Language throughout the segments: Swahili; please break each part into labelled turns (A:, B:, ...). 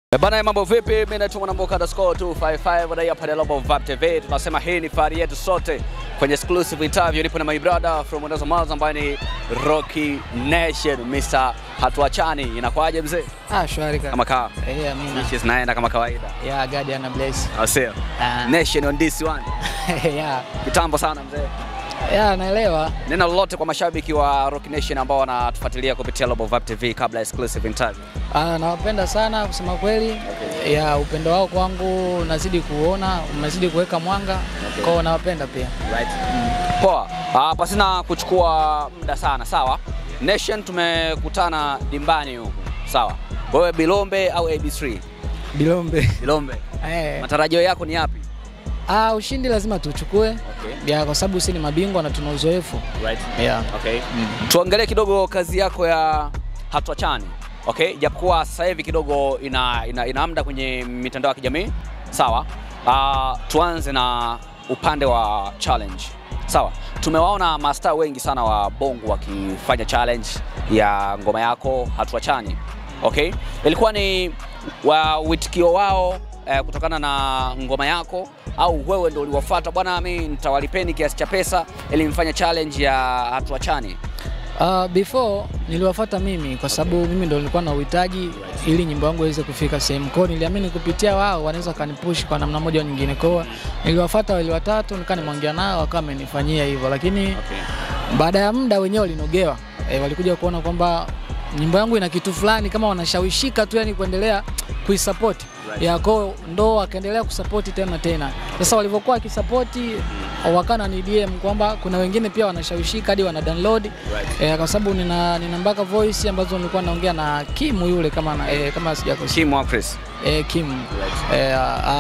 A: Eh, Bana, mambo vipi? Mimi naitwa Mwanamboka underscore 255 na hapa ni Global Vibe TV. Tunasema hii ni fahari yetu sote kwenye exclusive interview. Nipo na my brother from Mwanza Mwanza ambaye ni Rocky Nation, Mr. Hatuachani. Inakwaje mzee?
B: Ah, shwari kaka.
A: Kama kaa.
B: Eh, amina.
A: Wishes naenda kama kawaida.
B: Ya God ana bless.
A: Au sio?
B: Ah.
A: Nation on this one.
B: Ya.
A: Kitambo sana mzee.
B: Ya, naelewa.
A: Neno lolote kwa mashabiki wa Rocky Nation ambao wanatufuatilia kupitia Global Vibe TV kabla ya exclusive interview.
B: Ah, nawapenda sana kusema kweli. Ya, upendo wao kwangu unazidi kuona, unazidi kuweka mwanga. Kwa hiyo nawapenda pia.
A: Right. Poa. Ah, pasina kuchukua muda sana, sawa? Nation tumekutana dimbani huku, sawa? Wewe Bilombe au AB3?
B: Bilombe.
A: Bilombe.
B: Eh.
A: Matarajio yako ni yapi?
B: Ah, ushindi lazima tuchukue.
A: Okay.
B: Ya, kwa sababu sisi ni mabingwa na tuna uzoefu.
A: Right.
B: Ya.
A: Okay. Tuangalie kidogo kazi yako ya Hatuachani. Okay, japokuwa sasa hivi kidogo ina, ina, ina muda kwenye mitandao ya kijamii sawa. Uh, tuanze na upande wa challenge sawa. Tumewaona mastaa wengi sana wa Bongo wakifanya challenge ya ngoma yako Hatuachani. Okay, ilikuwa ni wa witikio wao eh, kutokana na ngoma yako au wewe ndio uliwafuata, bwana, mimi nitawalipeni kiasi cha pesa ili mfanye challenge ya Hatuachani?
B: Uh, before niliwafuata mimi kwa sababu mimi ndo nilikuwa na uhitaji ili nyimbo yangu iweze kufika sehemu. Kwa hiyo niliamini kupitia wao wanaweza kanipush kwa namna moja au nyingine. Kwa hiyo niliwafuata wale watatu, nikaa nimeongea nao, wakawa wamenifanyia hivyo, lakini baada ya muda wenyewe walinogewa. E, walikuja kuona kwamba nyimbo yangu ina kitu fulani kama wanashawishika tu yani kuendelea kuisupport.
A: Right.
B: Ya kwao ndo wakaendelea kusapoti tena tena. Sasa walivyokuwa wakisapoti wakana ni DM kwamba kuna wengine pia wanashawishika hadi wana download
A: Right.
B: e, kwa sababu nina, nina mpaka voice ambazo nilikuwa naongea na Kimu yule kama na, e, kama sijakosea
A: Kim wa Chris.
B: e, Kim e,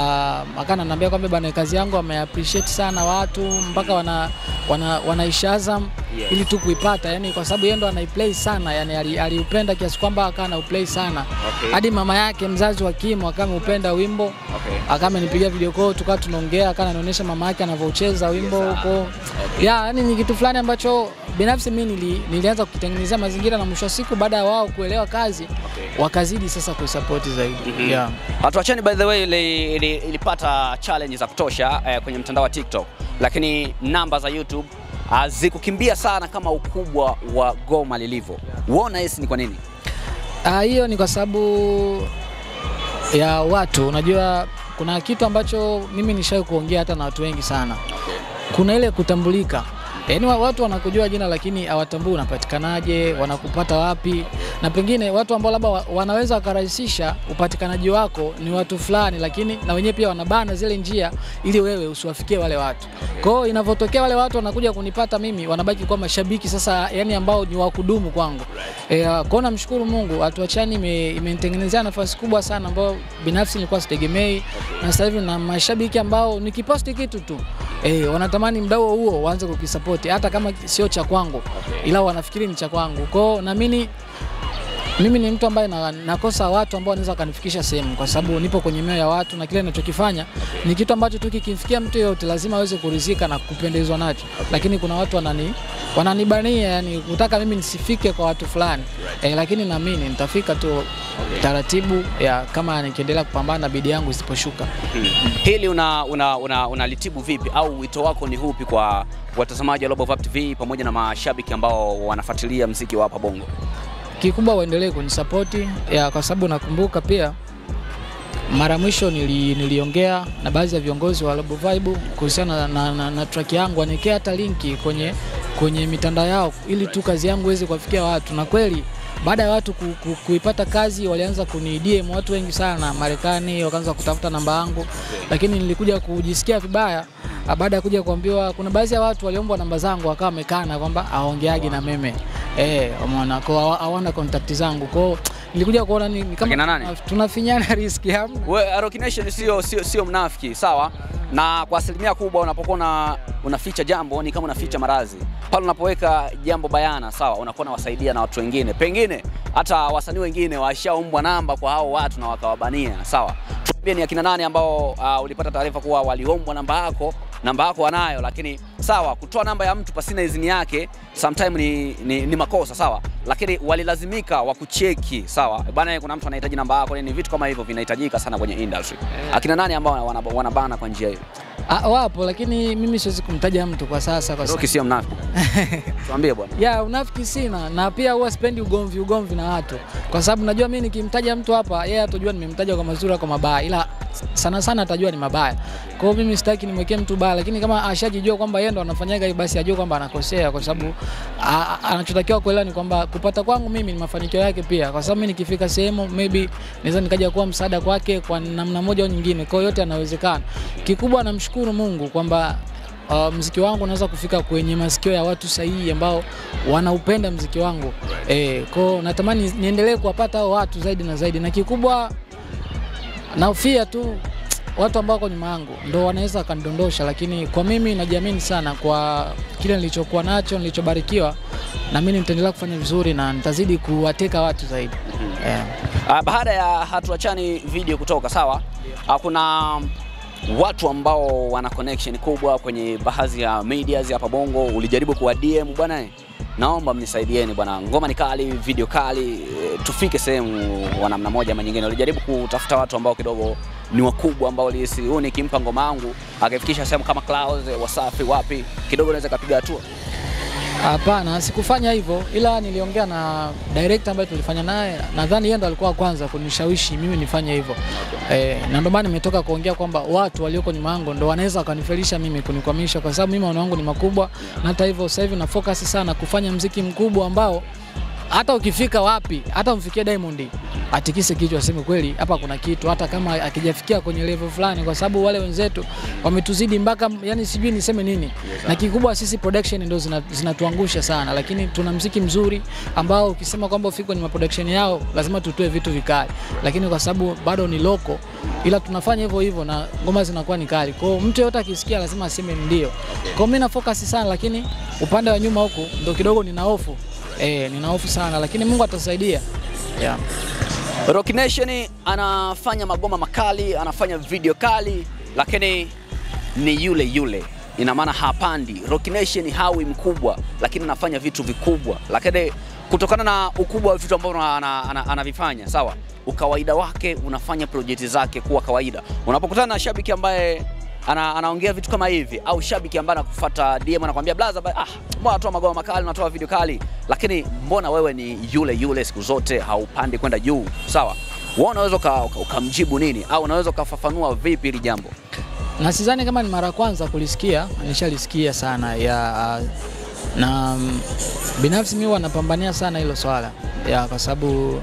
B: akana ananiambia kwamba bana kazi yangu ame appreciate sana watu mpaka wana wana wanaishi Azam
A: Yes.
B: ili tu kuipata yani, kwa sababu yeye ndo anaiplay sana yani, ali- aliupenda kiasi kwamba akawa anauplay sana
A: Okay.
B: hadi mama yake mzazi wa Kim akawa ameupenda wimbo
A: Okay.
B: akawa amenipigia video call tukawa tunaongea, akawa ananionyesha mama yake anavyocheza wimbo
A: Yes, ah.
B: huko ya yani ni kitu fulani ambacho binafsi mimi nili, nilianza kukitengenezea mazingira na mwisho wa siku baada ya wao kuelewa kazi
A: Okay.
B: wakazidi sasa kuisupport zaidi
A: Mhm.
B: yeah.
A: Hatuachani by the way ili, ili, ilipata challenge za kutosha eh, kwenye mtandao wa TikTok, lakini namba za YouTube hazikukimbia sana kama ukubwa wa goma lilivyo. Uona hisi ni kwa nini?
B: Ah, hiyo ni kwa sababu ya watu. Unajua, kuna kitu ambacho mimi nishawahi kuongea hata na watu wengi sana, kuna ile kutambulika. Yaani wa- watu wanakujua jina lakini hawatambui unapatikanaje, wanakupata wapi, na pengine watu ambao labda wa- wanaweza wakarahisisha upatikanaji wako ni watu fulani, lakini na wenyewe pia wanabana zile njia ili wewe usiwafikie wale watu. Kwa hiyo inavyotokea wale watu wanakuja kunipata mimi, wanabaki kuwa mashabiki sasa, yani ambao ni wa kudumu kwangu. E, kwa hiyo namshukuru Mungu, Hatuachani ime- imenitengenezea nafasi kubwa sana ambayo binafsi nilikuwa sitegemei, na sasa hivi na mashabiki ambao nikiposti kitu tu e, wanatamani mdau huo waanze kukisapoti hata kama sio cha kwangu, ila wanafikiri ni cha kwangu. Kwa hiyo naamini mimi ni mtu ambaye na, nakosa watu ambao wanaweza wakanifikisha sehemu, kwa sababu nipo kwenye mioyo ya watu na kile ninachokifanya ni kitu ambacho tu kikimfikia mtu yeyote lazima aweze kuridhika na kupendezwa nacho, lakini kuna watu wanani wananibania, yani kutaka mimi nisifike kwa watu fulani eh, lakini naamini nitafika tu taratibu ya kama nikiendelea kupambana na bidii yangu isiposhuka.
A: Hili una, una, una, unalitibu vipi au wito wako ni hupi kwa watazamaji wa Global Vibe TV pamoja na mashabiki ambao wanafuatilia mziki wa hapa Bongo?
B: kikubwa waendelee kunisapoti ya kwa sababu nakumbuka pia mara mwisho nili, niliongea na baadhi ya viongozi wa Global Vibe kuhusiana na, na, na, na track yangu, waniwekea hata linki kwenye, kwenye mitandao yao ili tu kazi yangu iweze kuwafikia watu, na kweli baada ya watu ku, ku, kuipata kazi walianza kuni DM watu wengi sana Marekani, wakaanza kutafuta namba yangu, lakini nilikuja kujisikia vibaya ah, baada ya kuja kuambiwa kuna baadhi ya watu waliombwa namba zangu wakawa wamekana kwamba hawaongeagi na mimi eh, umeona kwa hawa- hawana contact zangu kwao, nilikuja kuona ni, ni
A: Akina
B: kama
A: nani?
B: tunafinyana riski hamna.
A: We, Rocky Nation sio, sio, sio mnafiki sawa, na kwa asilimia kubwa unapokuwa una, unaficha jambo ni kama unaficha maradhi. Pale unapoweka jambo bayana sawa, unakuwa unawasaidia na watu wengine, pengine hata wasanii wengine washaombwa namba kwa hao watu na wakawabania sawa. Tuambie ni akina nani ambao uh, ulipata taarifa kuwa waliombwa namba yako namba yako wanayo, lakini sawa, kutoa namba ya mtu pasina idhini yake sometime ni, ni, ni makosa sawa, lakini walilazimika wakucheki sawa, bana, kuna mtu anahitaji namba yako, ni vitu kama hivyo vinahitajika sana kwenye industry. Akina nani ambao wana- wanabana kwa njia hiyo?
B: Ah, wapo lakini mimi siwezi kumtaja mtu kwa sasa kwa
A: Roki
B: sababu
A: sio mnafiki, tuambie bwana.
B: ya unafiki sina, na pia huwa sipendi ugomvi ugomvi na watu, kwa sababu najua mimi nikimtaja mtu hapa, yeye atajua nimemtaja kwa mazuri au kwa mabaya, ila sana sana atajua ni mabaya. Kwa hiyo mimi sitaki nimwekee mtu baya, lakini kama ashajijua kwamba yeye ndo anafanyaga hivi, basi ajue kwamba anakosea, kwa sababu a- a- anachotakiwa kuelewa ni kwamba kupata kwangu mimi ni mafanikio yake pia, kwa sababu mimi nikifika sehemu maybe naweza nikaja kuwa msaada kwake kwa namna moja au nyingine. Kwa hiyo yote yanawezekana. Kikubwa namshukuru Mungu kwamba uh, mziki wangu unaweza kufika kwenye masikio ya watu sahihi ambao wanaupenda mziki wangu eh, kwao natamani niendelee kuwapata hao watu zaidi na zaidi, na kikubwa naofia tu watu ambao wako nyuma yangu ndo wanaweza wakanidondosha, lakini kwa mimi najiamini sana kwa kile nilichokuwa nacho, nilichobarikiwa, na mimi nitaendelea kufanya vizuri na nitazidi kuwateka watu zaidi eh.
A: Ah, baada ya hatuachani video kutoka sawa, ah, kuna watu ambao wana connection kubwa kwenye baadhi ya medias hapa Bongo. Ulijaribu kuwa DM bwana, eh, naomba mnisaidieni bwana, ngoma ni kali, video kali, eh, tufike sehemu wa namna moja ama nyingine. Ulijaribu kutafuta watu ambao kidogo ni wakubwa ambao ulihisi huyu nikimpa ngoma yangu akaifikisha sehemu kama Clouds, eh, Wasafi, wapi kidogo naweza kapiga hatua.
B: Hapana, sikufanya hivyo, ila niliongea na director ambaye tulifanya naye. Nadhani yeye ndo alikuwa wa kwanza kunishawishi mimi nifanye hivyo eh, na ndio maana nimetoka kuongea kwamba watu walioko nyuma yangu ndo wanaweza wakanifelisha mimi, kunikwamisha, kwa sababu mimi maono yangu ni makubwa, na hata hivyo sasa hivi na focus sana kufanya mziki mkubwa ambao hata ukifika wapi, hata umfikie Diamond atikise kichwa aseme kweli, hapa kuna kitu, hata kama akijafikia kwenye level fulani, kwa sababu wale wenzetu wametuzidi mpaka, yani sijui niseme nini. Na kikubwa sisi production ndio zina- zinatuangusha sana, lakini tuna mziki mzuri ambao ukisema kwamba ufike kwenye production yao lazima tutoe vitu vikali, lakini kwa sababu bado ni loko, ila tunafanya hivyo hivyo na ngoma zinakuwa ni kali. Kwa hiyo mtu yote akisikia lazima aseme ndio. Kwa hiyo mimi na focus sana, lakini upande wa nyuma huku ndo kidogo nina hofu Eh, nina hofu sana lakini Mungu atasaidia. Yeah.
A: Rock Nation anafanya magoma makali, anafanya video kali, lakini ni yule yule, ina maana hapandi. Rock Nation hawi mkubwa, lakini anafanya vitu vikubwa, lakini kutokana na ukubwa wa vitu ambavyo ana- ana- anavifanya, sawa, ukawaida wake unafanya projekti zake kuwa kawaida. Unapokutana na shabiki ambaye ana, anaongea vitu kama hivi au shabiki ambaye anakufuata DM anakuambia blaza, ba- ah, mbona unatoa magoma makali, unatoa video kali, lakini mbona wewe ni yule yule siku zote, haupandi kwenda juu, sawa? Wewe unaweza uka- uka- ukamjibu nini au unaweza ukafafanua vipi hili jambo?
B: Na sidhani kama ni mara ya kwanza kulisikia, nishalisikia sana ya na mm, binafsi mimi wanapambania sana hilo swala ya kwa sababu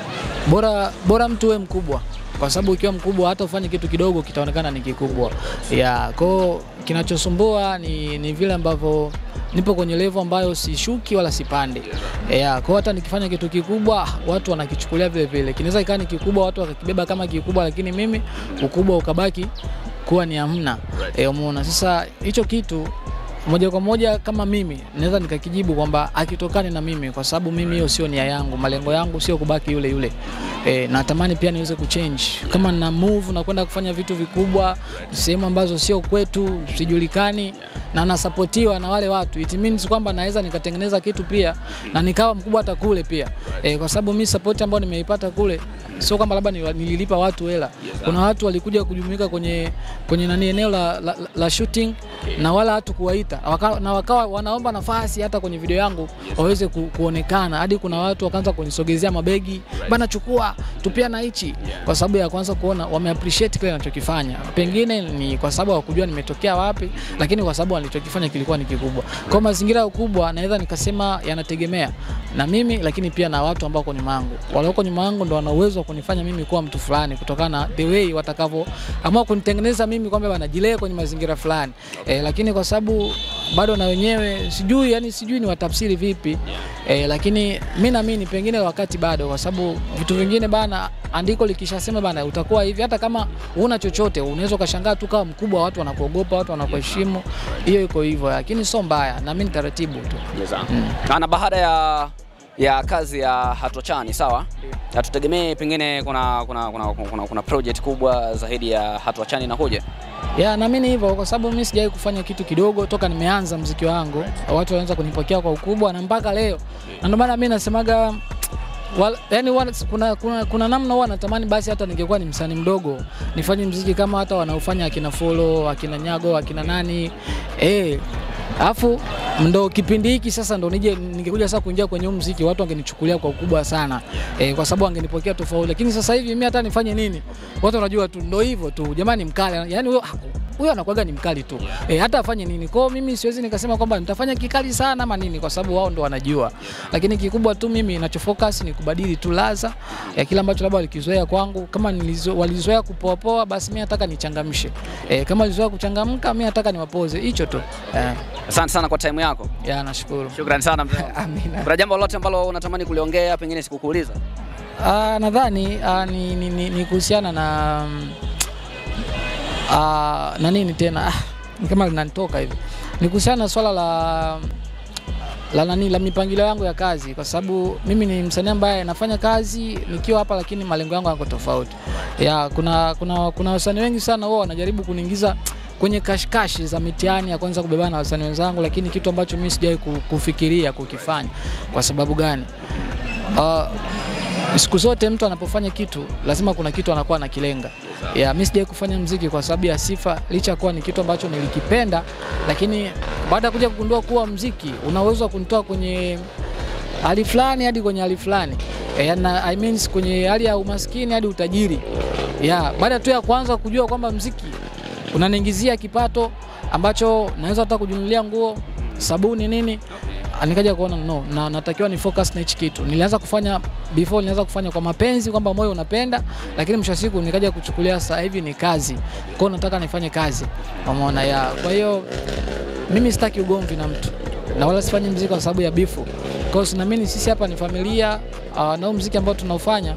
B: bora bora mtu we mkubwa kwa sababu ukiwa mkubwa hata ufanye kitu kidogo kitaonekana ni kikubwa. Ya, kwao kinachosumbua ni, ni vile ambavyo nipo kwenye level ambayo sishuki wala sipande. Ya, kwao hata nikifanya kitu kikubwa watu wanakichukulia vile vile. Kinaweza ikawa ni kikubwa watu wakakibeba kama kikubwa, lakini mimi ukubwa ukabaki kuwa ni hamna. Eh, umeona sasa hicho kitu moja kwa moja kama mimi naweza nikakijibu kwamba akitokani na mimi, kwa sababu mimi hiyo sio nia yangu. Malengo yangu sio kubaki yule yule e, natamani pia niweze kuchange kama na move na kwenda kufanya vitu vikubwa sehemu ambazo sio kwetu, sijulikani na nasapotiwa na wale watu, it means kwamba naweza nikatengeneza kitu pia na nikawa mkubwa hata kule pia e, kwa sababu mimi support ambayo nimeipata kule sio kwamba labda nili- nililipa watu hela. Kuna watu walikuja kujumuika kwenye kwenye nani eneo la, la, la shooting na wala hatu kuwaita waka, na wakawa wanaomba nafasi hata kwenye video yangu waweze ku, kuonekana hadi kuna watu wakaanza kunisogezea mabegi bana, chukua tupia na hichi, kwa sababu ya kwanza kuona wame appreciate kile ninachokifanya. Pengine ni kwa sababu hawakujua nimetokea wapi, lakini kwa sababu nilichokifanya kilikuwa ni kikubwa. Kwa mazingira ya ukubwa, naweza nikasema yanategemea na mimi, lakini pia na watu ambao wako nyuma yangu. Walioko nyuma yangu ndo wana uwezo wa kunifanya mimi kuwa mtu fulani, kutokana na the way watakavyoamua kunitengeneza mimi kwamba wanajilee kwenye mazingira fulani eh, lakini kwa sababu bado na wenyewe sijui, yani sijui ni watafsiri vipi eh, lakini mi naamini pengine wakati bado, kwa sababu vitu vingine bana, andiko likishasema bana utakuwa hivi, hata kama huna chochote unaweza ukashangaa tu kama mkubwa, watu wanakuogopa, watu wanakuheshimu. Hiyo iko hivyo, lakini sio mbaya, naamini taratibu tu.
A: Na na baada ya ya kazi ya Hatua Chani, sawa? Hatutegemee pengine kuna kuna, kuna, kuna, kuna project kubwa zaidi ya Hatua Chani inakuja.
B: Ya, naamini hivyo kwa sababu mimi sijawahi kufanya kitu kidogo toka nimeanza mziki wangu. Watu wanaanza kunipokea kwa ukubwa na mpaka leo. Na ndio maana mimi nasemaga wala, yani wala, kuna, kuna, kuna namna huwa natamani basi hata ningekuwa ni msanii mdogo nifanye mziki kama hata wanaofanya akina Folo, akina Nyago, akina nani eh Alafu ndo kipindi hiki sasa ndo nije ningekuja sasa kuingia kwenye huu muziki watu wangenichukulia kwa ukubwa sana e, kwa sababu wangenipokea tofauti, lakini sasa hivi mimi hata nifanye nini, watu wanajua tu ndo hivyo tu, jamani mkali, yani huyo huyo anakuwaga ni mkali tu e, hata afanye nini. Kwa hiyo mimi siwezi nikasema kwamba nitafanya kikali sana ama nini, kwa sababu wao ndo wanajua, lakini kikubwa tu mimi ninachofocus ni kubadili tu laza ya kila ambacho labda walikizoea kwangu. Kama nilizo, walizoea kupoapoa, basi mimi nataka nichangamshe e, kama walizoea kuchangamka, mimi nataka niwapoze, hicho tu e.
A: Asante sana kwa time yako.
B: Ya, nashukuru.
A: Shukrani sana mzee.
B: Amina.
A: Kuna jambo lolote ambalo unatamani kuliongea pengine sikukuuliza?
B: Ah, nadhani ah, ni, ni, ni, ni kuhusiana na mm, ah, na nini tena ah, ni kama linanitoka hivi, ni kuhusiana na swala la la nani la mipangilio yangu ya kazi, kwa sababu mimi ni msanii ambaye nafanya kazi nikiwa hapa, lakini malengo yangu yako tofauti. Ya, kuna kuna kuna wasanii wengi sana wao wanajaribu kuniingiza kwenye kashikashi za mitihani ya kwanza kubebana na wasanii wenzangu, lakini kitu ambacho mimi sijawahi ku- kufikiria kukifanya. Kwa sababu gani? Ah, siku zote mtu anapofanya kitu lazima kuna kitu anakuwa anakilenga. Ya, mimi sijawahi kufanya mziki kwa sababu ya sifa, licha ya kuwa ni kitu ambacho nilikipenda, lakini baada ya kuja kugundua kuwa mziki una uwezo wa kunitoa kwenye hali fulani hadi kwenye hali fulani e, na, I mean, kwenye hali ya umaskini hadi utajiri. Ya, baada tu ya kuanza kujua kwamba mziki unaniingizia kipato ambacho naweza hata kujinunulia nguo, sabuni, nini nikaja kuona no, na natakiwa ni focus na hichi kitu. Nilianza kufanya before, nilianza kufanya kwa mapenzi kwamba moyo unapenda, lakini mwisho wa siku nikaja kuchukulia sasa hivi ni kazi. Kwa hiyo nataka nifanye kazi, umeona ya. Kwa hiyo mimi sitaki ugomvi na mtu na wala sifanyi mziki kwa sababu ya bifu. Kwa hiyo naamini sisi hapa ni familia uh, na huu mziki ambao tunaufanya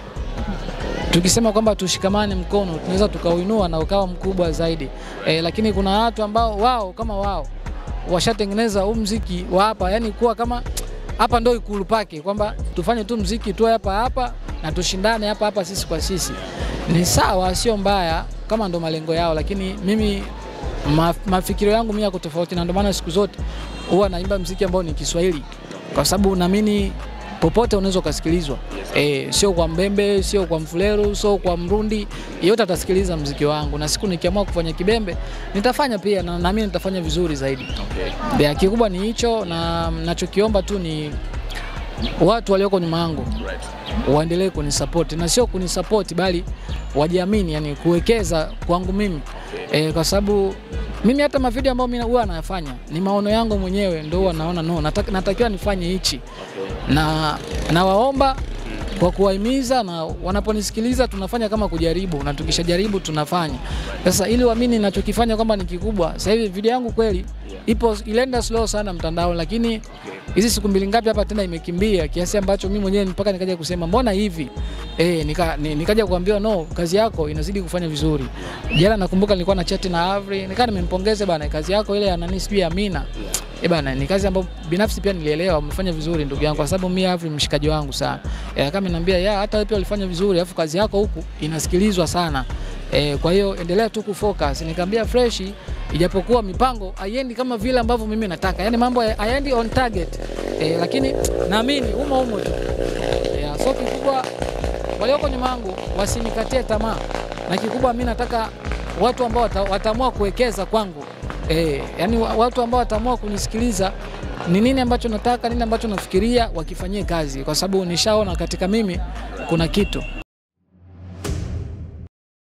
B: tukisema kwamba tushikamane mkono tunaweza tukauinua na ukawa mkubwa zaidi e, lakini kuna watu ambao wao kama wao washatengeneza huu mziki wa hapa, yani kuwa kama hapa ndo ikulu pake, kwamba tufanye tu mziki tu hapa hapa na tushindane hapa hapa sisi kwa sisi. Ni sawa, sio mbaya kama ndo malengo yao, lakini mimi ma, mafikiro yangu mimi yako tofauti, na ndio maana siku zote huwa naimba mziki ambao ni Kiswahili kwa sababu naamini popote unaweza ukasikilizwa. E, sio kwa Mbembe, sio kwa Mfuleru, sio kwa Mrundi, yeyote atasikiliza mziki wangu, na siku nikiamua kufanya Kibembe nitafanya pia, na naamini nitafanya vizuri zaidi. Okay. Kikubwa ni hicho, na nachokiomba tu ni watu walioko nyuma yangu waendelee kunisapoti na sio kunisapoti bali wajiamini, yani kuwekeza kwangu mimi e, kwa sababu mimi hata mavideo ambayo mimi huwa nayafanya ni maono yangu mwenyewe, ndio huwa naona no, nataka, natakiwa nifanye hichi na nawaomba kwa kuwahimiza na wanaponisikiliza tunafanya kama kujaribu, na tukishajaribu tunafanya sasa, ili waamini ninachokifanya kwamba ni kikubwa. Sasa hivi video yangu kweli ipo ilenda slow sana mtandao, lakini hizi siku mbili ngapi hapa tena imekimbia kiasi ambacho mimi mwenyewe mpaka nikaja kusema mbona hivi eh, nika, ni, nikaja kuambiwa no, kazi yako inazidi kufanya vizuri. Jana nakumbuka nilikuwa na chat na Avri, nikaa nimempongeze bana, kazi yako ile ya nani sijui ya Amina Eh bana, ni kazi ambayo binafsi pia nilielewa umefanya vizuri ndugu yangu, kwa sababu mimi Avri mshikaji wangu sana. Eh, kama niambia ya hata wewe pia ulifanya vizuri, alafu kazi yako huku inasikilizwa sana. Eh, kwa hiyo endelea tu kufocus. Nikamwambia fresh ijapokuwa mipango haiendi kama vile ambavyo mimi nataka, yaani mambo hayaendi on target eh, lakini naamini umo umo tu eh, so kikubwa walioko nyuma yangu wasinikatie tamaa, na kikubwa mimi nataka watu ambao wata, wataamua kuwekeza kwangu eh, yani watu ambao wataamua kunisikiliza ni nini ambacho nataka, nini ambacho nafikiria, wakifanyie kazi, kwa sababu nishaona katika mimi kuna kitu